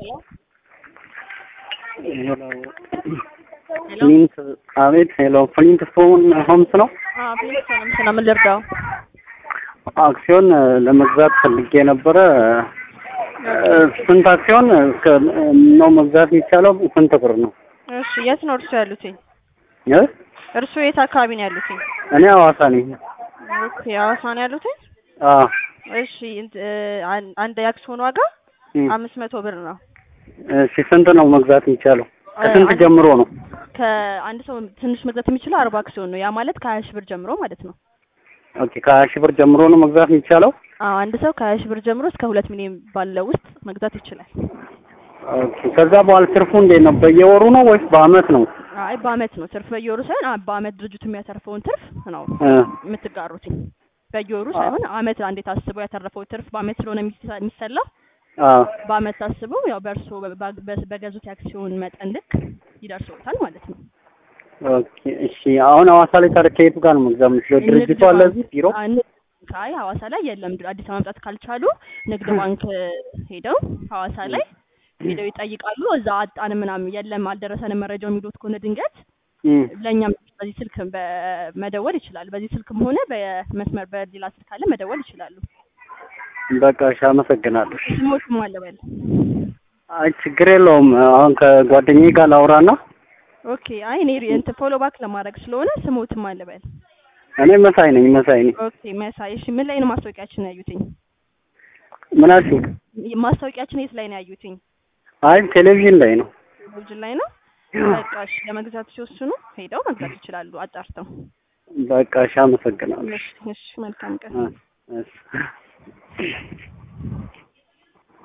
ሄሎ ፍሊንት አቤት። ሄሎ ፍሊንት ፎን ሆምስ ነው። አዎ ፕሊዝ ሰላም ሰላም፣ ምን ልርዳው? አክሲዮን ለመግዛት ፈልጌ ነበረ። ስንት አክሲዮን እስከ ነው መግዛት የሚቻለው? ስንት ብር ነው? እሺ የት ነው እርሱ ያሉትኝ? እ እርሱ የት አካባቢ ነው ያሉትኝ? እኔ ሐዋሳ ነኝ። ኦኬ ሐዋሳ ነው ያሉትኝ? አዎ እሺ እንት- አን- አንድ የአክሲዮን ዋጋ እም። አምስት መቶ ብር ነው። እሺ ስንት ነው መግዛት የሚቻለው? ከስንት አንድ- ጀምሮ ነው? ከአንድ ሰው ትንሽ መግዛት የሚችለው አርባ አክሲዮን ነው። ያ ማለት ከሀያ ሺህ ብር ጀምሮ ማለት ነው። ኦኬ ከሀያ ሺህ ብር ጀምሮ ነው መግዛት የሚቻለው? አዎ አንድ ሰው ከሀያ ሺህ ብር ጀምሮ እስከ ሁለት ሚሊዮን ባለው ውስጥ መግዛት ይችላል። ኦኬ ከዛ በኋላ ትርፉ እንዴት ነው? በየወሩ ነው ወይስ በአመት ነው? አይ በአመት ነው ትርፍ በየወሩ ሳይሆን አ- በአመት ድርጅቱ የሚያተርፈውን ትርፍ ነው እ የምትጋሩትኝ። በየወሩ አ- ሳይሆን አመት አንዴ ታስበው ያተረፈው ትርፍ በአመት ስለሆነ የሚሰ- የሚሰላው አዎ በአመት ታስበው ያው በእርሶ በ- በ- በገዙት የአክሲዮን መጠን ልክ ይደርሰውታል ማለት ነው። ኦኬ እሺ። አሁን ሐዋሳ ላይ ታዲያ ከየቱ ጋር ነው መግዛት የምችለው? ድርጅቱ አለ እዚህ ቢሮ? አ- ንግድ ባንክ አይ ሐዋሳ ላይ የለም። ድ- አዲስ አበባ መምጣት ካልቻሉ ንግድ ባንክ ሄደው ሐዋሳ ላይ ሄደው ይጠይቃሉ። እዛ አጣን ምናምን የለም አልደረሰንም መረጃው የሚሉት ከሆነ ድንገት እም። ለእኛም በዚህ ስልክ በመደወል ይችላሉ። በዚህ ስልክም ሆነ በመስመር በሌላ ስልክ አለ መደወል ይችላሉ። በቃ እሺ፣ አመሰግናለሁ። ስሞትም አለ በል አይ ችግር የለውም። አሁን ከጓደኛዬ ጋር ላውራና ኦኬ። አይ እኔ እንትን ፎሎ ባክ ለማድረግ ስለሆነ ስሞትም አለ በል እኔ መሳይ ነኝ መሳይ ነኝ። ኦኬ። መሳይ እሺ፣ ምን ላይ ነው ማስታወቂያችን ያዩትኝ? ምን አልሽኝ? ማስታወቂያችን የት ላይ ነው ያዩትኝ? አይ ቴሌቪዥን ላይ ነው። ቴሌቪዥን ላይ ነው። በቃ እሺ፣ ለመግዛት ሲወስኑ ሄደው መግዛት ይችላሉ አጣርተው። በቃ እሺ፣ አመሰግናለሁ። እሺ፣ እሺ፣ መልካም ቀን። እ እሺ